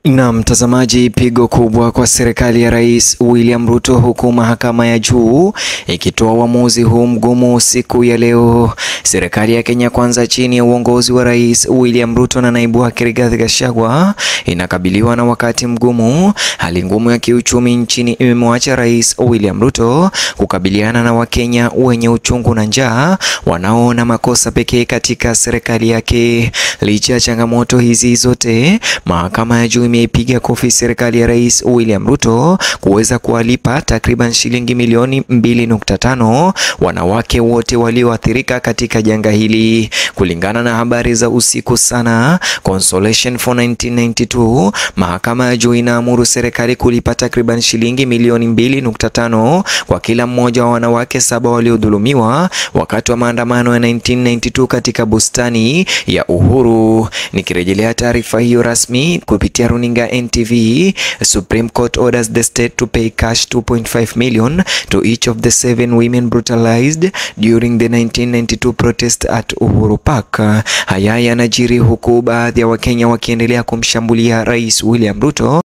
Na mtazamaji, pigo kubwa kwa serikali ya Rais William Ruto, huku mahakama ya juu ikitoa uamuzi huu mgumu siku ya leo. Serikali ya Kenya Kwanza chini ya uongozi wa Rais William Ruto na naibu wake Rigathi Gachagua inakabiliwa na wakati mgumu. Hali ngumu ya kiuchumi nchini imemwacha Rais William Ruto kukabiliana na Wakenya wenye uchungu na njaa wanaoona makosa pekee katika serikali yake. Licha ya changamoto hizi zote, mahakama ya juu imeipiga kofi serikali ya Rais William Ruto kuweza kuwalipa takriban shilingi milioni 2.5 wanawake wote walioathirika katika janga hili. Kulingana na habari za usiku sana Consolation for 1992, mahakama ya juu inaamuru serikali kulipa takriban shilingi milioni 2.5 kwa kila mmoja wa wanawake saba waliodhulumiwa wakati wa maandamano ya 1992 katika bustani ya Uhuru. Nikirejelea taarifa hiyo rasmi kupitia runinga NTV, Supreme Court orders the state to pay cash 2.5 million to each of the seven women brutalized during the 1992 protest at Uhuru Park. Haya yanajiri huku baadhi ya Wakenya wakiendelea kumshambulia Rais William Ruto